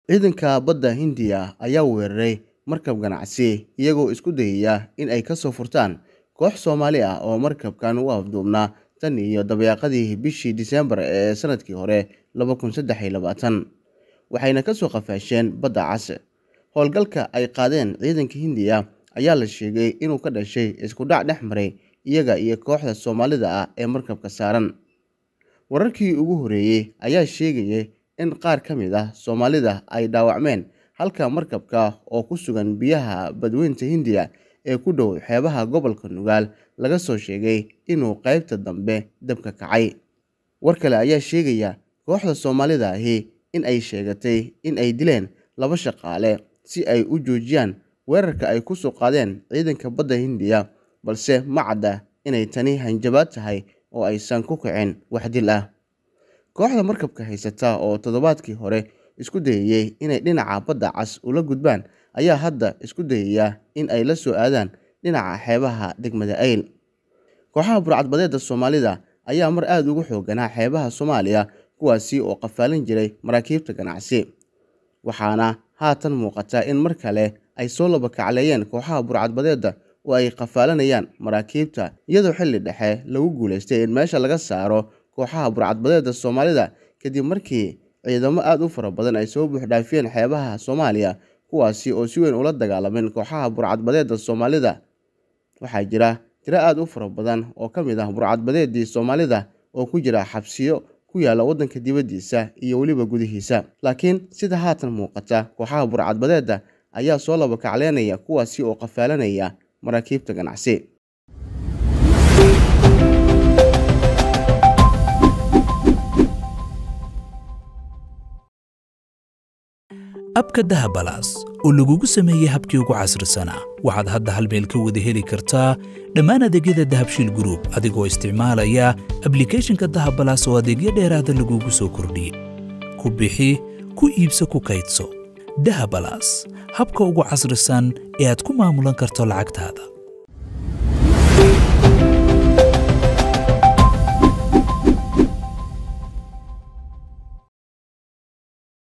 Ciidanka badda Hindiya ayaa weeraray markab ganacsi iyagoo isku dayaya in ay ka soo furtaan koox Soomaali ah oo markabkan u afduubnaa tan iyo dabayaaqadii bishii Diseembar ee sanadkii hore laba kun saddex iyo labaatan, waxayna ka soo qafaasheen Badda Cas. Howlgalka ay qaadeen ciidanka Hindiya ayaa la sheegay inuu ka dhashay isku dhac dhex maray iyaga iyo kooxda Soomaalida ah ee markabka saaran. Wararkii ugu horreeyay ayaa sheegaya in qaar ka mid ah Soomaalida ay dhaawacmeen halka markabka oo ku sugan biyaha Badweynta Hindiya ee ku dhow xeebaha gobolka Nugaal laga soo sheegay inuu qaybta dambe dab ka kacay. War kale ayaa sheegaya kooxda Soomaalida ahi in ay sheegatay in ay dileen laba shaqaale si ay u joojiyaan weerarka ay ku soo qaadeen ciidanka badda Hindiya, balse ma cadda inay tani hanjabaad tahay oo aysan ku kicin wax dil ah. Kooxda markabka haysata oo toddobaadkii hore isku dayayay inay dhinaca Badda Cas ula gudbaan ayaa hadda isku dayaya in ay la soo aadaan dhinaca xeebaha degmada Ayl. Kooxaha burcadbadeedda Soomaalida ayaa mar aad ugu xoogganaa xeebaha Soomaaliya kuwaasi oo qafaalin jiray maraakiibta ganacsi, waxaana haatan muuqata in mar kale ay soo laba kacleeyeen kooxaha burcadbadeedda oo ay qafaalanayaan maraakiibta iyadoo xilli dhexe lagu guuleystay in meesha laga saaro kooxaha burcadbadeedda Soomaalida kadib markii ciidamo aad u fara badan ay soo buuxdhaafiyeen xeebaha Soomaaliya kuwaasi oo si weyn ula dagaalameen kooxaha burcadbadeedda Soomaalida. Waxaa jira tiro aad u fara badan oo ka mid ah burcadbadeeddii Soomaalida oo ku jira xabsiyo ku yaalla waddanka dibaddiisa iyo weliba gudihiisa. Laakiin sida haatan muuqata, kooxaha burcadbadeedda ayaa soo laba kacleynaya kuwaasi oo qafaalanaya maraakiibta ganacsi. abka dahabalaas oo lagugu sameeyey habkii ugu casrisanaa waxaad hadda hal meel ka wada heli kartaa dhammaan adeegyada dahabshiil group adigoo isticmaalaya ablikhethonka dahabalaas oo adeegyo dheeraada lagugu soo kordhiyey ku bixi ku iibso ku kaydso dahabalaas habka ugu casrisan ee aad ku maamulan karto lacagtaada